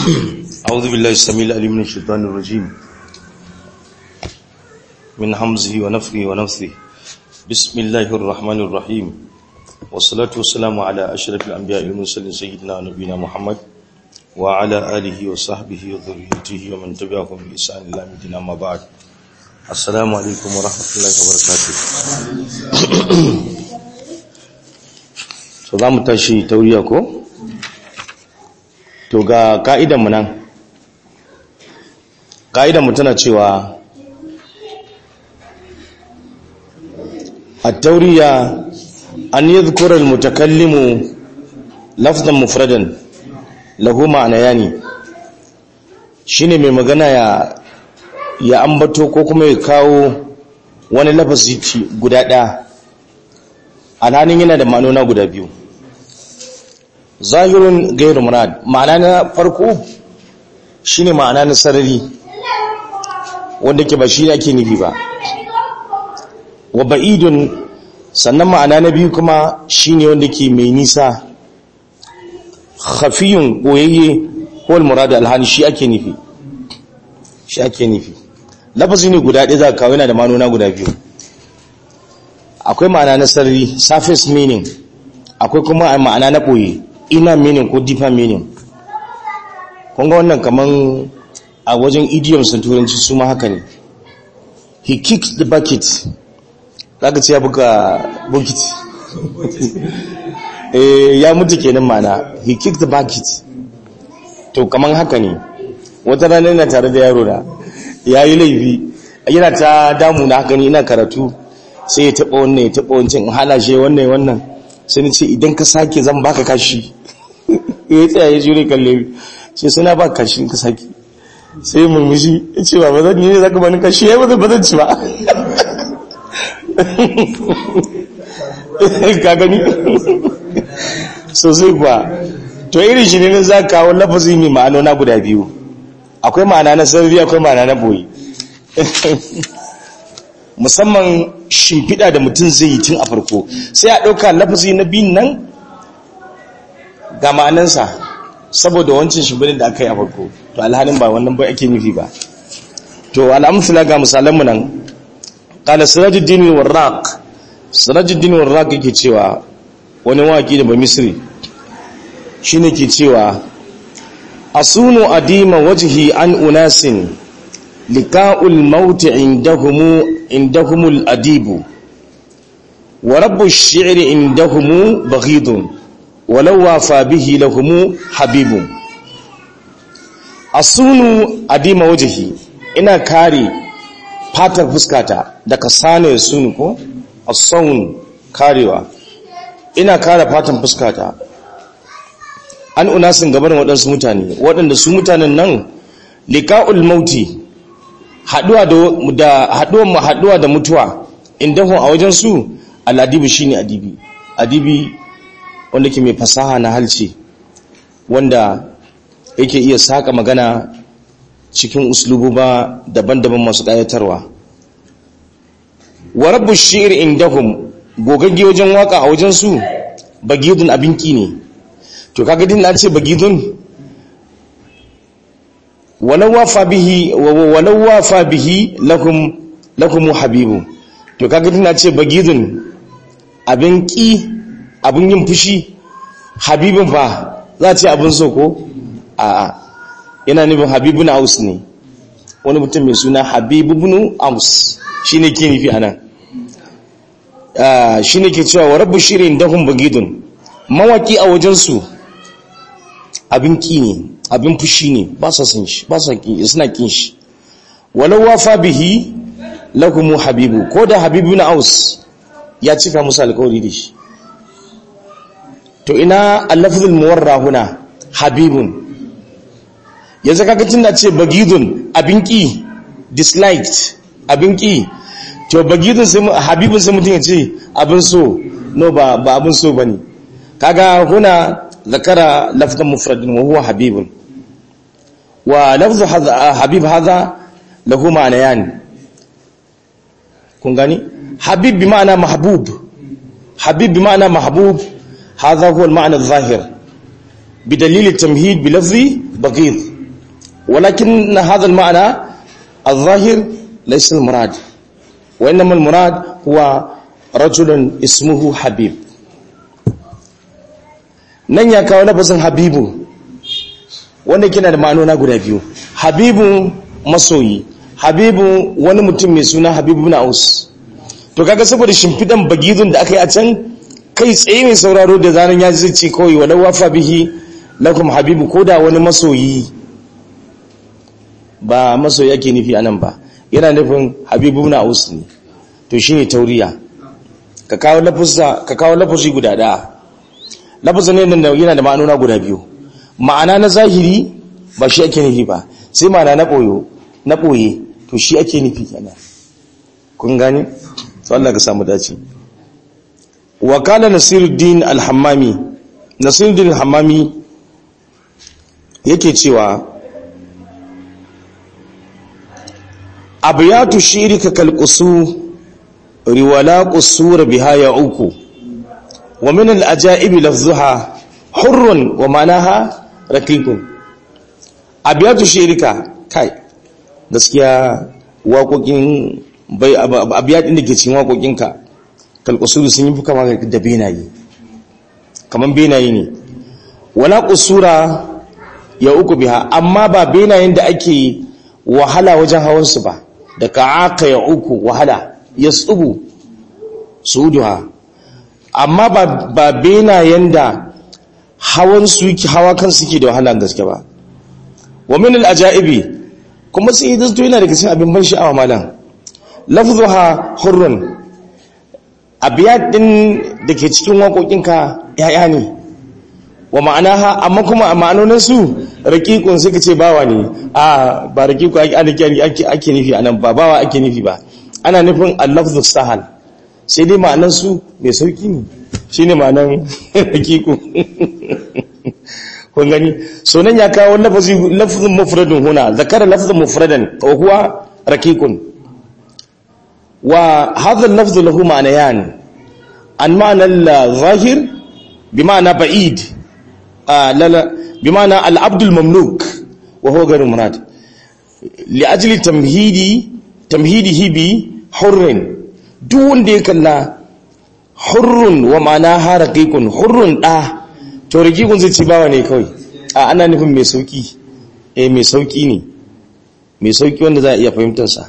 أعوذ بالله السميع العليم من الشيطان الرجيم من حمزه ونفخه ونفثه بسم الله الرحمن الرحيم والصلاة والسلام على أشرف الأنبياء المرسلين سيدنا ونبينا محمد وعلى آله وصحبه وذريته ومن تبعهم بإحسان إلى مدينة ما بعد السلام عليكم ورحمة الله وبركاته so za mu tashi tauriya ko? to ga ka'idanmu nan ka'idanmu tana cewa a tauriya an yi zukurar mutakallimu lafzan mufradan lahu ma'ana yani shi ne mai magana ya ya ambato ko kuma ya kawo wani lafazi guda ɗaya alhanin yana da ma'anona guda biyu zahirun gairu murad ma'ana na farko shine ma'ana na sarari wanda ke ba shi ake nufi ba wa ba'idun sannan ma'ana na biyu kuma shine wanda ke mai nisa khafiyun koyayye ko murad alhani shi ake nufi shi ake nufi lafazi ne guda ɗaya za ka kawo yana da ma'anona guda biyu akwai ma'ana na sarari surface meaning akwai kuma ma'ana na ɓoye inner meaning ko deeper meaning kunga wannan kaman a wajen idioms na turanci su ma haka ne he kicked the bucket zaka ce ya buga bucket eh ya mutu kenan mana he kicked the bucket to kaman haka ne wata rana yana tare da yaro da ya yi laifi yana ta damu na haka ne ina karatu sai ya taɓa wannan ya taɓa wancan hana shi wannan wannan sai ni ce idan ka sake zan baka kashi ya tsaya ya jure kalle sai suna ba kashi ka sake sai murmushi ya ce ba bazan ne zaka bani kashi ya bazan bazan ci ba ka gani sosai kuwa to irin shi ne na za kawo lafazi mai ma'anona guda biyu akwai ma'ana na sarari akwai ma'ana na boye musamman shimfiɗa da mutum zai yi tun a farko sai a ɗauka lafazi na biyun nan ga ma'anansa saboda wancan shimfiɗin da aka yi a farko to alhalin ba wannan ba ake nufi ba to al'amfila ga misalanmu nan ƙala sirajuddin warraq sirajuddin warraq yake cewa wani waƙi da ba misri shi ne ke cewa asunu adima wajihi an unasin liqa'ul mauti indahumu indahumul adibu wa rabbu ash-shi'ri indahumu baghidun walau wafa bihi lahumu habibun asunu adima wajhi ina kare fatar fuskata daga sane sunu ko as-sawn karewa ina kare fatan fuskata an unasin gaban waɗansu mutane waɗanda su mutanen nan liqa'ul mauti haduwa da haduwa haduwa da mutuwa indahun a wajen su al-adibu shine adibi adibi wanda ke mai fasaha na halce wanda yake iya saka magana cikin uslububa daban-daban masu ƙayatarwa wa rabbu shi'r indahum gogagge wajen waka a wajen su bagidun abinki ne to kaga din na ce bagidun walau wafa bihi walau wafa bihi lakum lakum habibu to kaga din na ce bagidun abin ki abin yin fushi habibin fa za a ce abin so ko a yana nufin habibun aus ne wani mutum mai suna habibun aus shi ne ke nufi anan shi ne ke cewa wa rabu shirin dahun bagidun mawaki a wajensu abin ki ne abin fushi ne ba sa sun shi ba sa suna kin shi walau wafa bihi lakumu habibu ko da habibun aus ya cika musu alkawari da shi to ina allafzul muwarra huna habibun yanzu kaga tunda ce bagidun abinki disliked abinki to bagidun sai habibun sai mutum ya ce abin so no ba ba abin so bane kaga huna zakara lafzan mufradin wa huwa habibun wa lafzu habib hadha lahu ma'anayan kun gani habib bi ma'ana mahbub habib bi ma'ana mahbub هذا هو المعنى الظاهر بدليل التمهيد بلفظ بغيض walakin hadha al-ma'na al-zahir laysa al-murad wa innama al-murad huwa rajulun ismuhu habib nan ya kawo lafazin habibu wanda kina da ma'anona guda biyu habibu masoyi habibu wani mutum mai suna habibu na aus to kaga saboda shimfidan bagizun da aka yi a can kai tsaye mai sauraro da zanen ya zai ce kawai walau wafa bihi lakum habibu ko da wani masoyi ba masoyi ake nufi a nan ba yana nufin habibu na aus ne to shine tauriya ka kawo lafuzi guda ɗaya lafazin ne nan yana da ma'anona guda biyu ma'ana na zahiri ba shi ake nufi ba sai ma'ana na ɓoyo na ɓoye to shi ake nufi kenan kun gani to Allah ka samu dace wa kana nasiruddin al-hammami nasiruddin al-hammami yake cewa abiyatu shirika kalqusu riwala qusur biha ya uku wa min al-ajaibi lafzuha hurrun wa manaha raqiqun abiyatu shirika kai gaskiya waƙoƙin bai abiyadin da ke cikin waƙoƙinka kalqusur sun yi kama da benaye kaman benaye ne wala qusura ya uku biha amma ba benayen da ake wahala wajen hawansu ba da ka'aka ya uku wahala ya tsubu suduha amma ba benayen da hawan su yake hawa kan suke da wahala gaske ba wa min al-ajaibi kuma sai da yana daga cikin abin ban sha'awa malam lafzuha hurrun abiyat din da ke cikin waƙoƙinka ya'ya ne wa ma'anaha amma kuma a ma'anonin su raqiqun suka ce bawa ne a ba raqiqu ake ake nufi anan ba bawa ake nufi ba ana nufin al-lafzu sahal sai dai ma'anan su mai sauki ne shine ma'anan raqiqu kun gani so nan ya kawo lafazi lafzun mufradun huna zakara lafzun mufradan wa huwa raqiqun wa hadha al-lafzu lahu ma'nayan an ma'na al-zahir bima'na ba'id لا لا بمعنى العبد المملوك وهو غير مراد لأجل تمهيدي تمهيده بحر دون دي كلا حر ومعناها رقيق حر دا to rikikun zai ci bawa ne kawai a ana nufin mai sauki eh mai sauki ne mai sauki wanda za a iya fahimtar sa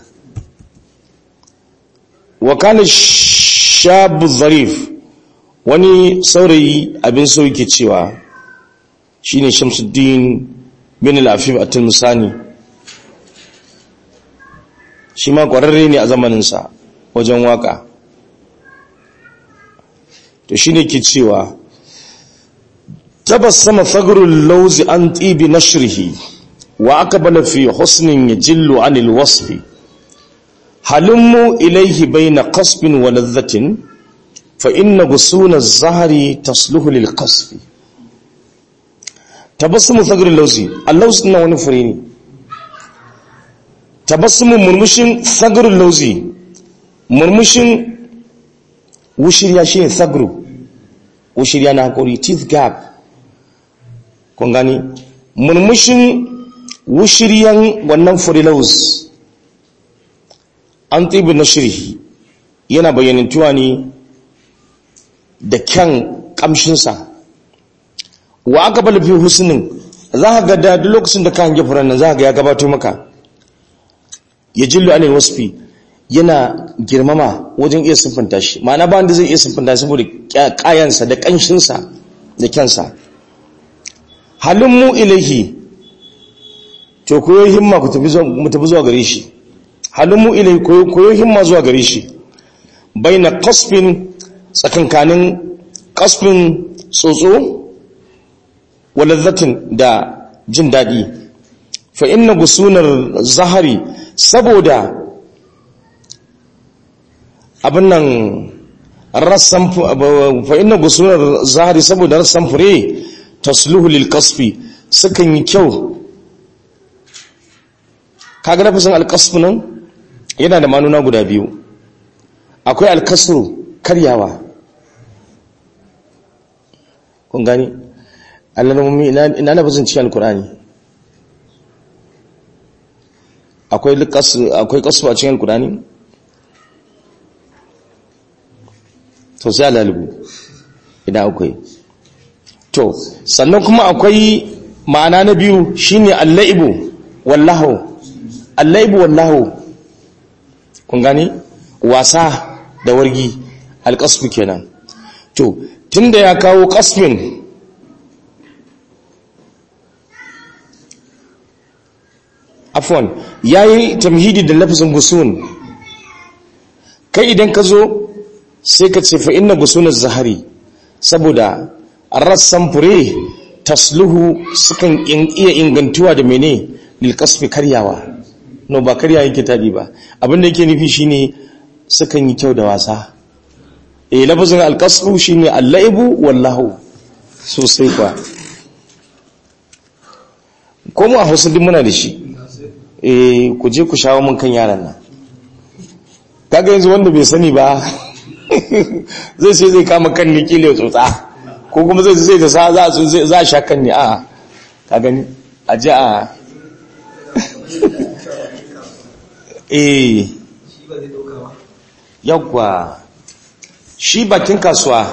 wa kana shabu zarif wani saurayi abin sauki cewa shine Shamsuddin bin al-Afif at-Tilmisani shi ma kwararre ne a zamaninsa wajen waka to shine ke cewa tabassama fagrul lawzi an tibi nashrihi wa aqbala fi husnin yajillu anil wasfi halummu ilayhi bayna qasbin wa ladhatin fa inna gusuna az-zahri tasluhu lil qasfi tabassumu sagrin lausi allausi na wani fure ne tabassumu murmushin sagrin lausi murmushin wushirya shi ne sagru wushirya na hakuri teeth gap kun gani murmushin wushiryan wannan fure laus an tsibi na shirhi yana bayyanantuwa ne da kyan kamshinsa wa aka bala fi husnin za ka ga da duk lokacin da ka hange furen nan za ka ga ya gabato maka ya jillu anil wasfi yana girmama wajen iya siffanta shi ma'ana ba wanda zai iya siffanta saboda kayansa da kanshinsa da kyansa halin mu ilaihi to koyo himma ku tafi zuwa gare shi halin mu ilaihi koyo himma zuwa gare shi bai na kasfin tsakankanin kasfin tsotso walazzatin da jin daɗi fa inna gusunar zahari saboda abin nan rassan fa inna gusunar zahari saboda rassan fure tasluhu lil kasfi sukan yi kyau kaga nafisin alkasfu nan yana da manuna guda biyu akwai alkasru karyawa kun gani alamomi ina na bazin cikin alkurani akwai akwai kasu a cikin alkurani to sai alalibu idan akwai to sannan kuma akwai ma'ana na biyu shine allaibu wallahu allaibu wallahu kun gani wasa da wargi alƙasfu kenan to tunda ya kawo ƙasfin afwan yayi tamhidi da lafzin gusun kai idan ka zo sai ka ce fa inna gusun az-zahari saboda rassan fure tasluhu sukan iya ingantuwa da mene lil qasfi karyawa no ba karya yake tadi ba abinda yake nufi shine sukan yi kyau da wasa eh lafazin al-qasfu shine al-laibu wallahu sosai kwa ko mu a Hausa din muna da shi eh ku je ku shawo mun kan yaran nan kaga yanzu wanda bai sani ba zai sai zai kama kan ni kile tsotsa ko kuma zai zai da za a za a sha kan ni a ka gani a ji a eh yawwa shi bakin kasuwa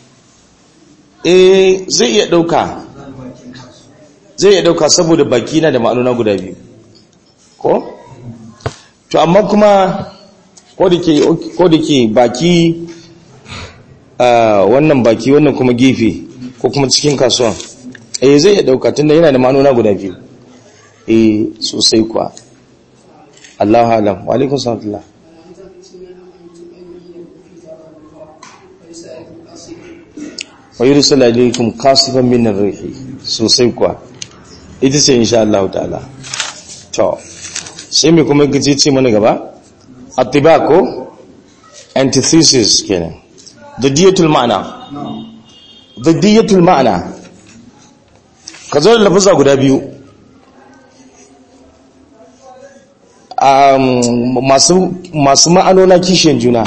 eh zai iya dauka zai iya dauka saboda baki na da ma'anona guda biyu ko to amma kuma ko da ke baki wannan baki wannan kuma gefe ko kuma cikin kasuwa eh zai iya dauka tunda yana da ma'anona guda biyu eh sosai kuwa Allahu alam wa alaikum salam wa yursil alaykum qasifan min ar-rihi sosai kuwa ita ce insha Allah ta'ala to sai me kuma gaje ce mana gaba atibako antithesis kenan dadiyatul ma'ana dadiyatul ma'ana ka zo da lafuza guda biyu masu masu ma'anona kishiyan juna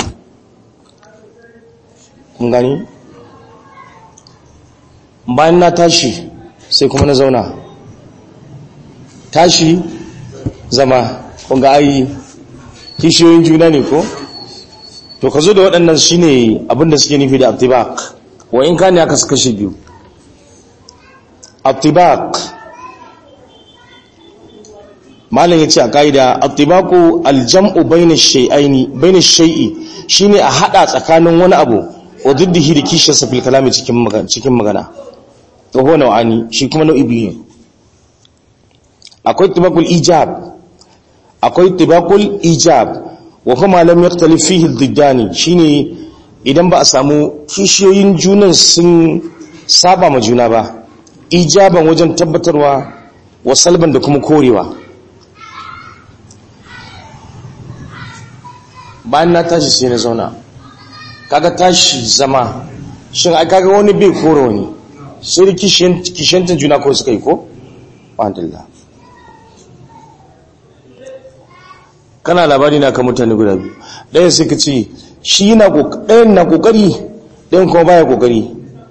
kun gani bayan na tashi sai kuma na zauna tashi zama kunga ai kishiyoyin juna ne ko to ka zo da waɗannan shine abinda suke nufi da abtibak wa in kane aka suka shi biyu abtibak malam yace a kaida abtibaku aljam'u bayna shay'aini bayna shay'i shine a hada tsakanin wani abu wa diddihi da kishiyarsa fil kalami cikin magana cikin magana to ho nau'ani shi kuma nau'i biyu akwai tibakul ijab akwai tibakul ijab wa kuma lam yaktalif fihi ad-diddani shine idan ba a samu kishiyoyin junan sun saba ma juna ba ijaban wajen tabbatarwa wa salban da kuma korewa bayan na tashi sai na zauna kaga tashi zama shin ai kaga wani bai kore wani sai da kishiyantar juna ko suka yi ko? alhamdulillah kana labari na kan mutane guda biyu ɗayan sai ka ce shi ɗayan na ƙoƙari ɗayan kuma baya ƙoƙari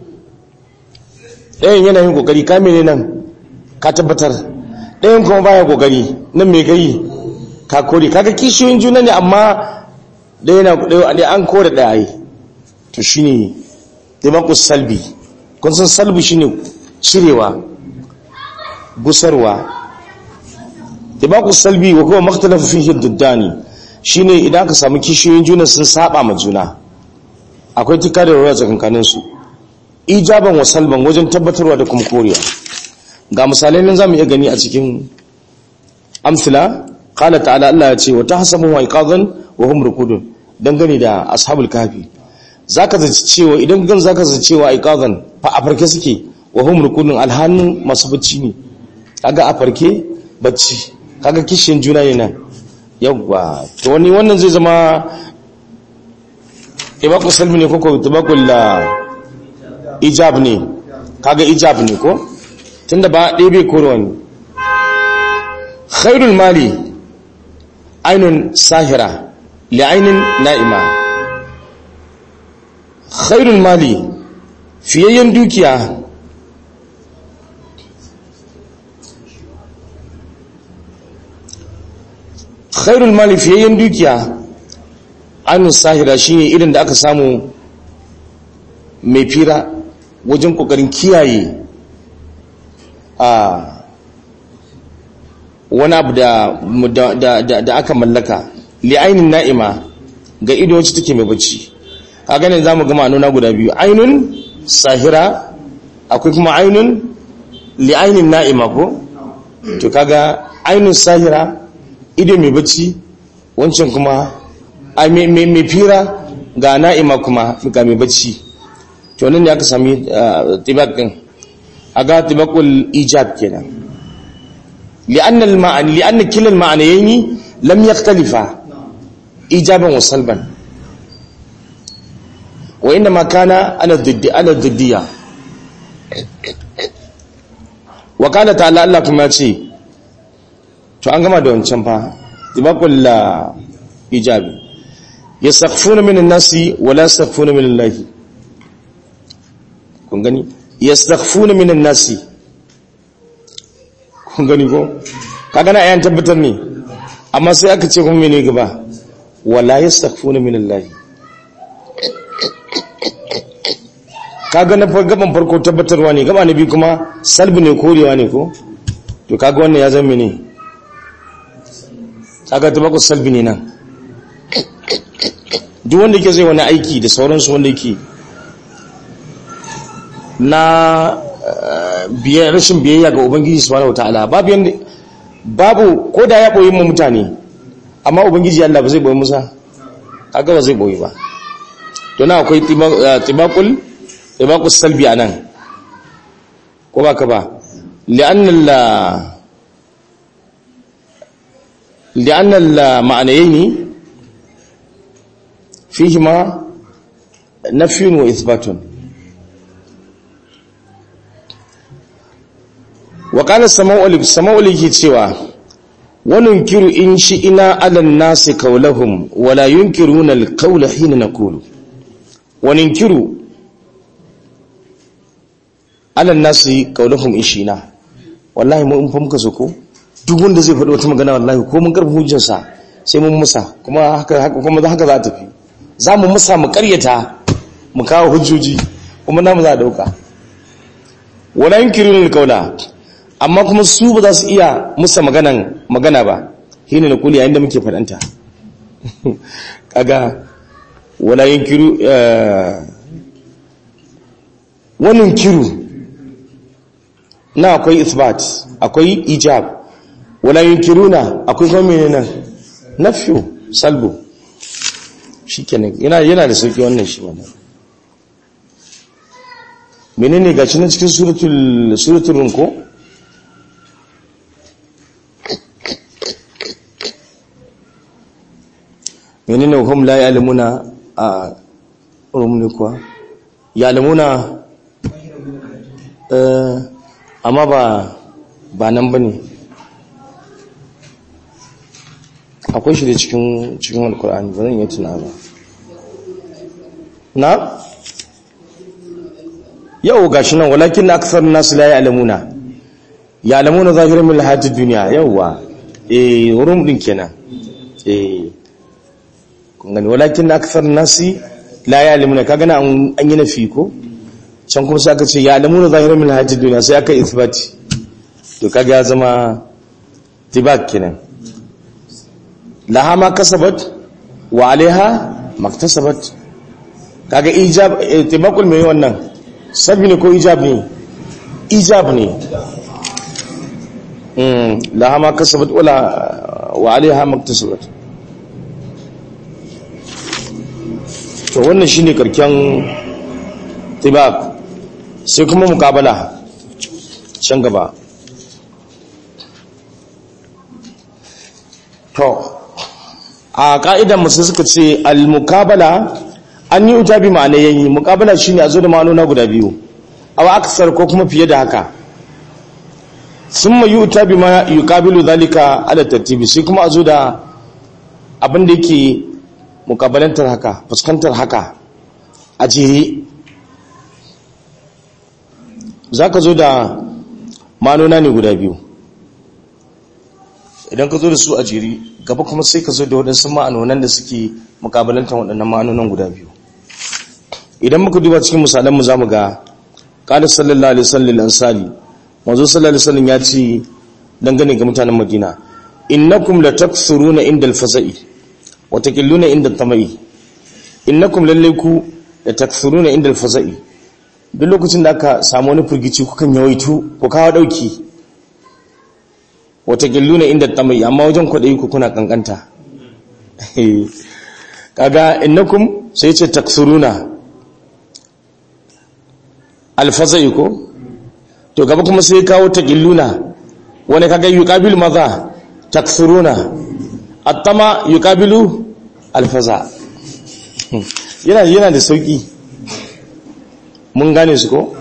ɗayan yana yin ƙoƙari ka mene nan ka tabbatar ɗayan kuma baya ƙoƙari nan mai gari ka kore kaga kishiyoyin juna ne amma ɗaya na ɗaya an kore ɗaya yi to shi ne taimakon salbi kun san salbi shi ne cirewa gusarwa tibaqus salbi wa kuma makhtalafu fihi diddani shine idan aka samu kishiyoyin juna sun saba ma juna akwai tika da ruwa tsakankanin su ijaban wa salban wajen tabbatarwa da kuma koriya ga misalai nan zamu iya gani a cikin amsila qala ta'ala Allah ya ce wa tahsabu wa iqadan wa hum rukudun dangane da ashabul kafi zaka zaci cewa idan gan zaka zaci cewa iqadan fa a farke suke wa hum rukudun alhannu masu bacci ne kaga a farke bacci kaga kishin juna ne nan yawwa to wani wannan zai zama ibaqul salmi ne koko ibaqul ijab ne kaga ijab ne ko tunda ba ɗaya bai koro wani khairul mali ainun sahira li ainin na'ima khairul mali fiyayyen dukiya khairul mali fiyayyen dukiya an sahira shine irin da aka samu mai fira wajen kokarin kiyaye a wani abu da aka mallaka li'ainin na'ima ga ido wacce take mai bacci a ganin za mu gama nuna guda biyu ainun sahira akwai kuma ainun li'ainin na'ima ko to kaga ainun sahira ido mai bacci wancan kuma a mai fira ga na'ima kuma ga mai bacci to nan ne aka sami tibak din aga tibakul ijab kenan li'anna al-ma'ani li'anna kila al-ma'anayn lam yakhtalifa ijaban wa salban wa inna ma kana ala dhiddi ala dhiddiya wa kana ta'ala Allah kuma ce to an gama da wancan fa tibakul ijabi yastaghfuna min an-nasi wa la yastaghfuna min Allah kun gani yastaghfuna min an-nasi kun gani ko kaga na ayan tabbatar ne amma sai aka ce kuma mene gaba wala yastaghfuna min Allah kaga na gaban farko tabbatarwa ne gaba na biyu kuma salbi ne korewa ne ko to kaga wannan ya zama ne kaga tabako salbi ne nan duk wanda yake zai wani aiki da sauransu wanda yake na rashin biyayya ga ubangiji subhanahu wataala babu yanda babu ko da ya boye mu mutane amma ubangiji Allah ba zai boye musa kaga ba zai boye ba to na akwai tibaqul tibaqus salbi anan ko ba ka ba li'anna la li'anna la ma'anayn fihima nafyun wa ithbatun wa qala sama'ul sama'ul yake cewa wannan kiru in shi ina alan nasi kaulahum wala yunkiruna alqawla hina naqulu wa ninkiru alan nasi kaulahum in shi ina wallahi mu in fa muka so ko duk wanda zai faɗi wata magana wallahi ko mun karbi hujjarsa sai mun musa kuma haka kuma haka za ta fi za mu musa mu karyata mu kawo hujjoji kuma namu za a dauka wala yunkiruna alqawla amma kuma su ba za su iya musa maganan magana ba hina na kuli yayin da muke faɗanta kaga wala yunkiru wannan kiru na akwai isbat akwai ijab wala yunkiruna akwai kuma menene nafyu salbu shikenan yana yana da sauki wannan shi wannan menene gashi nan cikin suratul suratul runko menene hum la ya'lamuna a rumuni kuwa ya'lamuna eh amma ba ba nan bane akwai shi da cikin cikin alkur'ani ba zan yi tuna ba na yau gashi nan walakin aksar nasu la ya'lamuna ya'lamuna zahirin min hayatid dunya yawa eh wurin din kenan eh kun gani walakin aksar nasi la ya'lamuna kaga na an yi nafi ko can kuma sai aka ce ya'lamuna zahirin min hayatid dunya sai aka ithbati to kaga ya zama tibak kenan laha ma kasabat wa alaiha maktasabat kaga ijab tibakul mai wannan sabbi ne ko ijab ne ijab ne mm laha ma kasabat wala wa alaiha maktasabat to wannan shine karken tibak sai kuma mukabala can gaba to a ka'idan musu suka ce al-mukabala an yi ujabi ma'ana yayi mukabala shine a zo da ma'anona guda biyu aw aksar ko kuma fiye da haka summa yu'ta ma yuqabilu zalika ala tartibi sai kuma a zo da abin da yake mukabalantar haka fuskantar haka a jere zaka zo da ma'anona ne guda biyu idan ka zo da su a jiri gaba kuma sai ka zo da waɗansu ma'anonan da suke mukabalantar waɗannan ma'anonan guda biyu idan muka duba cikin misalan mu zamu ga qala sallallahu alaihi wasallam ansali manzo sallallahu alaihi wasallam ya ce dangane ga mutanen Madina innakum latakthuruna inda al-faza'i wa taqilluna inda al-tama'i innakum lallayku latakthuruna inda al-faza'i duk lokacin da aka samu wani furgici kukan yawaitu ku kawo dauki wa taqilluna inda al-tama'i amma wajen kwadayi ku kuna kankanta kaga innakum sai ce takthuruna alfazai ko to gaba kuma sai kawo taqilluna wani kaga yuqabilu maza takthuruna attama yuqabilu alfaza yana yana da sauki mun gane su ko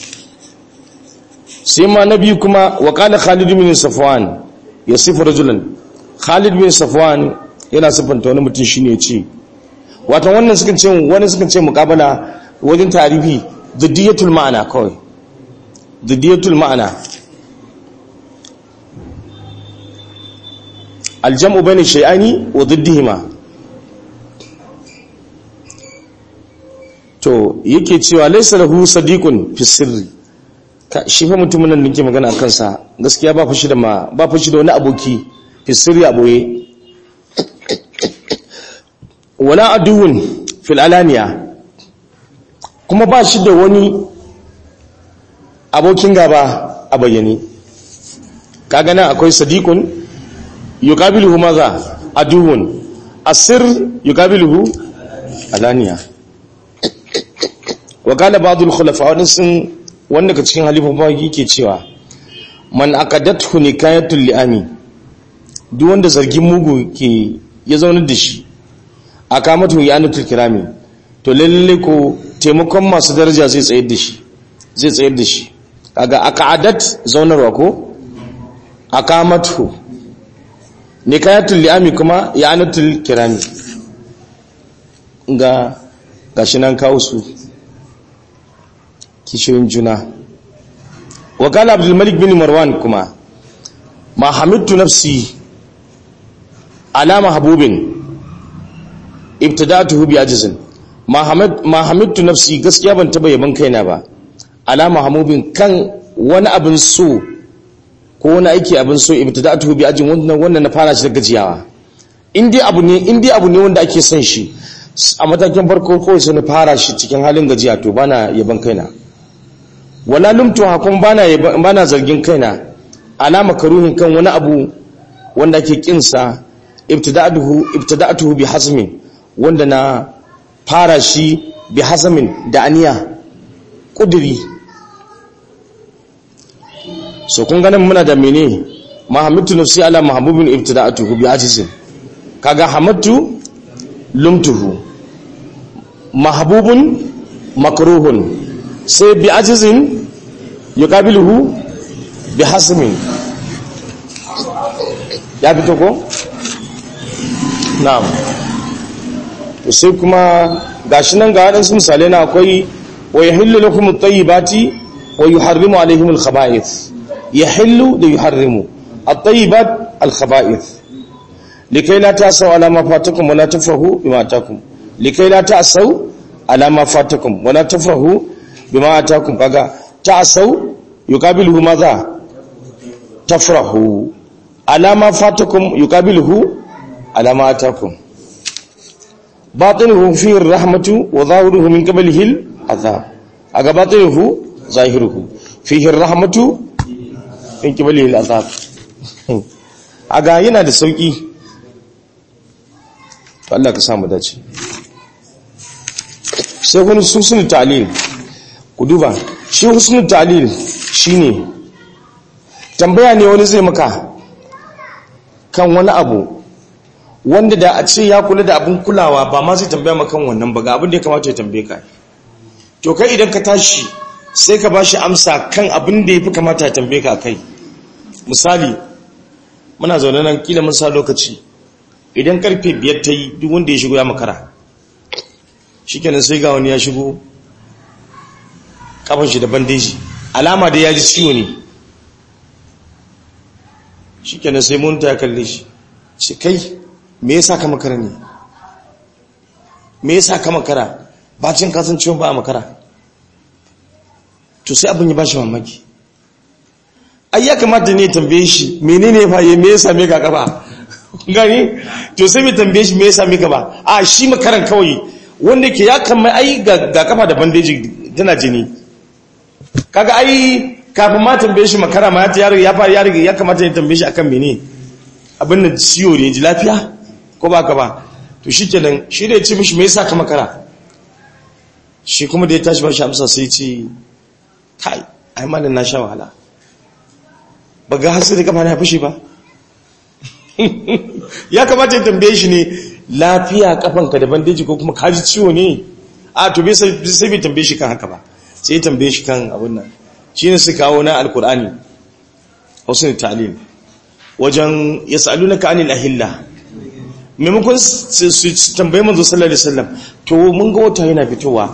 sai ma nabi kuma wa qala khalid bin safwan yasifu rajulan khalid bin safwan yana sifanta wani mutum shine ya ce wato wannan suka ce wani suka ce muqabala wajen tarihi ziddiyatul ma'ana kawai ziddiyatul ma'ana aljam'u bayna shay'ani wa ziddihima to yake cewa laysa lahu sadiqun fi sirri shi fa mutumin nan nake magana akan sa gaskiya ba fashi da ma ba fashi da wani aboki fi sirri aboye wala aduwun fil alaniya kuma ba shi da wani abokin gaba a bayyane kaga nan akwai sadiqun yuqabiluhu maza aduwun asir yuqabiluhu alaniya wa qala ba'dul khulafa wadin sun wanda ka cikin halifa yake cewa man aqadathu nikayatul li'ami duk wanda zargin mugu ke ya zauna da shi akamatu yanatul kirami to lalle ko taimakon masu daraja zai tsayar da shi zai tsayar da shi kaga aqadat zaunarwa ko aqamatu nikayatul li'ami kuma yanatul kirami ga gashi nan kawo su kishirin juna wa qala abdul malik bin marwan kuma ma hamidtu nafsi ala mahbubin ibtida'tuhu bi ajzin ma hamidtu nafsi gaskiya ban taba yaban kaina ba ala mahmubin kan wani abin so ko wani aiki abin so ibtida'tuhu bi ajin wannan wannan na fara shi da gajiyawa in dai abu ne in dai abu ne wanda ake son shi a matakin farko ko sai na fara shi cikin halin gajiya to bana yaban kaina wala lumtu hakun bana bana zargin kaina ala makaruhin kan wani abu wanda ake kinsa ibtida'tuhu ibtida'tuhu bi hazmin wanda na fara shi bi hazamin da aniya kudiri so kun ganin muna da mene mahammatu nafsi ala mahabubin ibtida'atuhu bi ajizin kaga hamattu lumtuhu mahabubun makruhun sai bi ajizin yuqabiluhu bi hasmin ya fito ko na'am sai kuma gashi nan ga waɗansu misalai na akwai wa yahillu lakum at-tayyibati wa yuharrimu alayhim al-khaba'ith yahillu da yuharrimu at-tayyibat al-khaba'ith likai la ta'saw ala ma fatakum wa la tafrahu bima atakum likai la ta'saw ala ma fatakum wa la tafrahu bima atakum kaga ta'saw yuqabiluhu madha tafrahu ala ma fatakum yuqabiluhu ala ma atakum باطنه فيه الرحمة وظاهره من قبله العذاب أغا باطنه ظاهره فيه الرحمة من قبله العذاب أغا yana da sauki Allah ka samu dace sai wani husnul ta'lil ku duba shi husnul ta'lil shine tambaya ne wani zai maka kan wani abu wanda da a ce ya kula da abin kulawa ba ma zai tambaya makan wannan ba ga abin da ya kamata ya tambaye ka to kai idan ka tashi sai ka bashi amsa kan abin da ya fi kamata ya tambaye ka kai misali muna zaune nan kila mun sa lokaci idan karfe biyar ta yi duk wanda ya shigo ya makara shikenan sai ga wani ya shigo kafin shi da bandeji alama da ya ji ciwo ne shi kenan sai mun ta kalle shi shi kai me yasa ka makara ne me yasa ka makara bacin kasancewa ba a makara to sai abin ya ba shi mamaki ai ya kamata ne tambaye shi menene ya faye me yasa me ka kafa gani to sai mai tambaye shi me yasa me ka ba a shi makaran kawai wanda ke ya kama ai ga kafa da bandeji tana jini kaga ai kafin ma tambaye shi makara ma ya ya fara ya riga ya kamata ya tambaye shi akan mene abin da ciwo ne ji lafiya ko ba ka ba to shikenan shi da ya ce mishi me yasa ka makara shi kuma da ya tashi ba shi amsa sai ce kai ai malam na sha wahala ba ga hasu da kafa na fushi ba ya kamata ya tambaye shi ne lafiya kafanka da bandeji ko kuma kaji ciwo ne a to bai sai bai tambaye shi kan haka ba sai ya tambaye shi kan abin nan shi ne su kawo na alkur'ani wasu ne ta'alim wajen ya sa'alu na ka'anil ahilla maimakon su tambaye manzo sallallahu alaihi wasallam to mun ga wata yana fitowa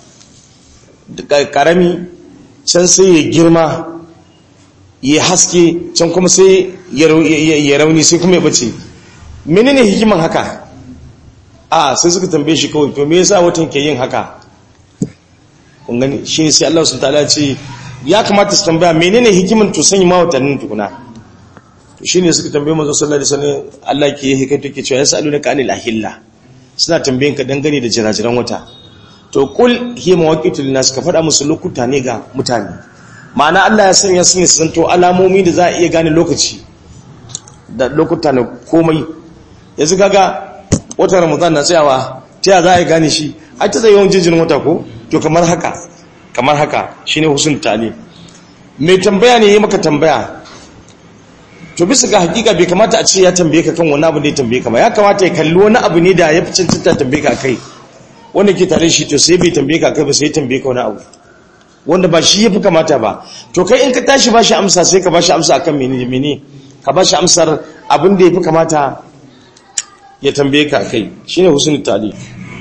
karami can sai ya girma ya haske can kuma sai ya rauni sai kuma ya bace menene hikiman haka a sai suka tambaye shi kawai to me yasa watan ke yin haka kun gani shi sai Allah subhanahu wataala ce ya kamata su tambaya menene hikiman to sanya ma watannin tukuna to shine suka tambaye manzo sallallahu alaihi wasallam Allah ke yi hikayto ke cewa yasalunaka anil ahilla suna tambayen ka dangane da jirajiran wata to kul hiya mawaqitul nas ka fada musu lokuta ne ga mutane ma'ana Allah ya sanya su ne su zanto alamomi da za a iya gane lokaci da lokuta na komai yanzu kaga watan ramadan na tsayawa ta ya za a gane shi ai ta tsaye yawan jinjin wata ko to kamar haka kamar haka shine husnul tali mai tambaya ne yi maka tambaya to bisa ga hakika bai kamata a ce ya tambaye ka kan wani abu da ya tambaye ka ba ya kamata ya kalli wani abu ne da ya fi cancanta tambaye ka kai wanda ke tare shi to sai bai tambaye ka kai ba sai ya tambaye ka wani abu wanda ba shi ya fi kamata ba to kai in ka tashi ba shi amsa sai ka ba shi amsa akan mene mene ka ba shi amsar abin da ya fi kamata ya tambaye ka kai shine husnul tali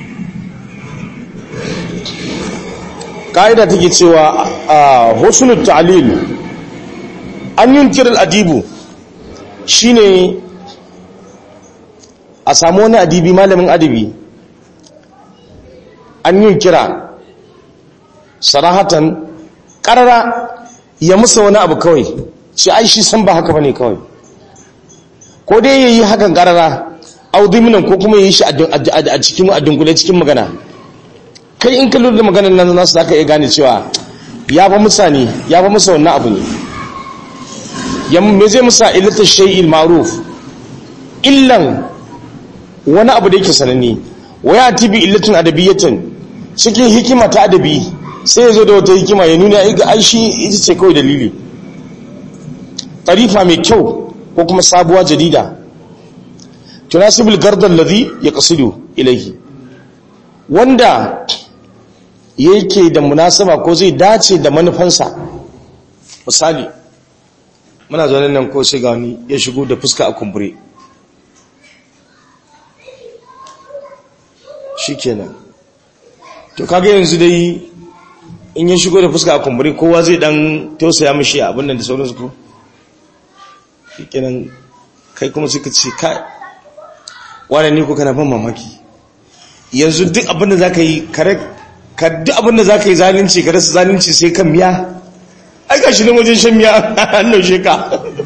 ka'ida take cewa a husnul ta'lil an yunkir al-adibu shine a samu wani adibi malamin adabi an yunkira sarahatan karara ya musa wani abu kawai shi ai shi san ba haka bane kawai ko dai yayi hakan karara audiminan ko kuma yayi shi a cikin a dunkule cikin magana kai in ka lura da maganar nan nasu zaka iya gane cewa ya fa musa ne ya fa musa wannan abu ne ya me zai musa illatu shay'il ma'ruf illan wani abu da yake sananne wa ya tibi illatun adabiyatin cikin hikima ta adabi sai ya zo da wata hikima ya nuna ga aishi ita ce kawai dalili tarifa mai kyau ko kuma sabuwa jadida tunasibul gardal ladhi yaqsidu ilayhi wanda yake da munasaba ko zai dace da manufansa misali muna zaune nan ko sai ga wani ya shigo da fuska a kumbure shikenan to kage yanzu dai in ya shigo da fuska a kumbure kowa zai dan tausaya mishi abin nan da sauransu ko shikenan kai kuma suka ce kai wane ne ko kana ban mamaki yanzu duk abin da zaka yi kare ka duk abin da zaka yi zalunci ka rasa zalunci sai kan miya ai gashi nan wajen shan miya an naushe ka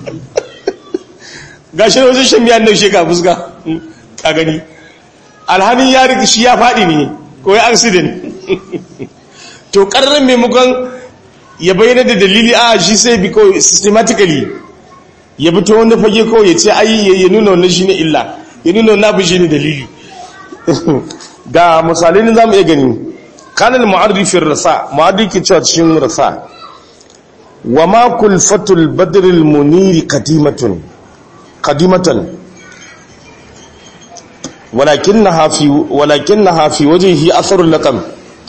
gashi nan wajen shan miya an naushe ka fuska ka gani alhamin ya riga shi ya faɗi ne ko ya accident to ƙararren maimakon ya bayyana da dalili a shi sai bi kawai systematically ya bi ta wanda fage kawai ya ce ayi ya nuna wannan shi ne illa ya nuna wannan abu shi ne dalili ga misalai ne za mu iya gani kanan ma'arifin rasa ma'arifin cewa cikin rasa wa ma kulfatul badril muniri kadimatun kadimatan ولكنها في ولكنها في وجهه اثر اللقم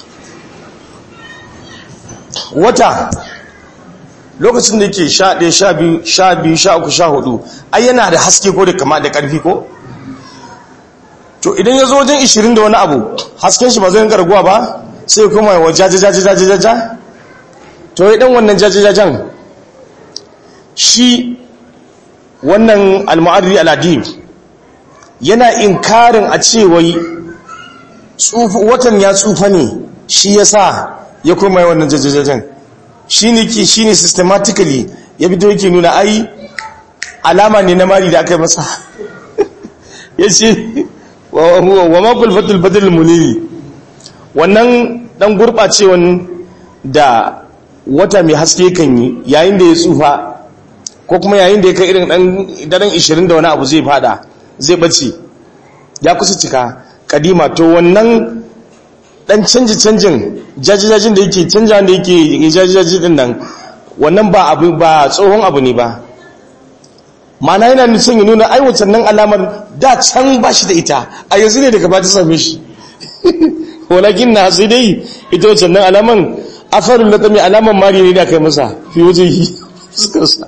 wata lokacin da yake 11 12 13 14 ai yana da haske ko da kama da karfi ko to idan ya zo wajen 20 da wani abu hasken shi ba zai garguwa ba sai kuma ya wajaje jaje jaje jaje to idan wannan jaje jajen shi wannan al-mu'arri al-adib yana inkarin a cewai watan ya tsufa ne shi yasa ya kuma yi wannan jajajajen shi ne ki shi ne systematically ya fito yake nuna ai alama ne na mari da aka yi masa ya ce wa makul fatul fatul muniri wannan dan gurɓacewan da wata mai haske kan yi yayin da ya tsufa ko kuma yayin da ya kai irin daren 20 da wani abu zai fada zai bace ya kusa cika kadima to wannan dan canji canjin jajijajin da yake canja da yake jajijaji din nan wannan ba abu ba tsohon abu ne ba mana yana nufin ya nuna ai nan alamar da can ba shi da ita a yanzu ne daga ba ta same shi walakin na sai dai ita wancan nan alaman afarun da mai alaman mari ne da kai masa fi waje yi fuskarsa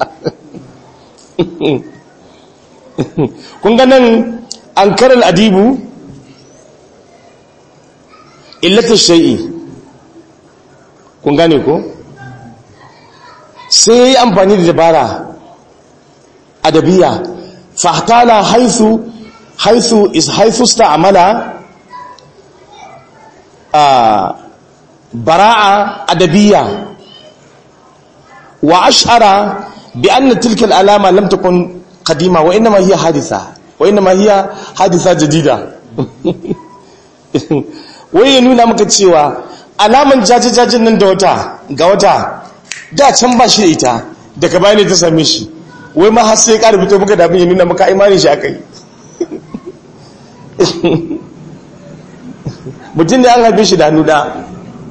kun ga nan an karar adibu illatar shai'i kun gane ko sai ya yi amfani da dabara adabiya fahtala haithu haithu is haithu sta'amala a bara'a adabiya wa ash'ara bi anna tilka alama lam takun qadima wa inma hiya haditha wa inma hiya haditha jadida wai ya nuna maka cewa alaman jajajajin nan da wata ga wata da can ba shi da ita daga baya ne ta same shi wai ma har sai ya ƙara fito maka da abin ya nuna maka imanin shi aka yi mutum da an haife shi da hannu da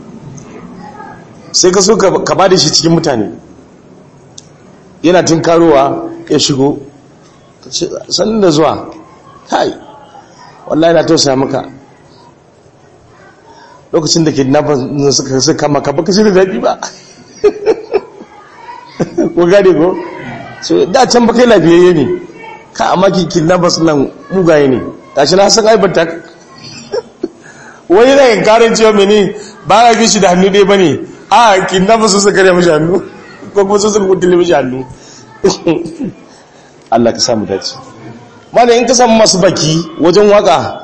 sai ka so ka ba da shi cikin mutane yana tun karowa ya shigo sannan da zuwa hai wallahi na tausaya maka lokacin da kidnappers suka suka kama ka baka shirin daɗi ba ko gane ko so da can baka lafiyayye ne ka amma ki kidnappers nan mugaye ne tashi na san aibanta wani na yin karin cewa mene ba ga shi da hannu dai ba ne a kidnappers sun suka mishi hannu ko kuma sun suka kudin mishi hannu Allah ka samu dace mana in ka samu masu baki wajen waka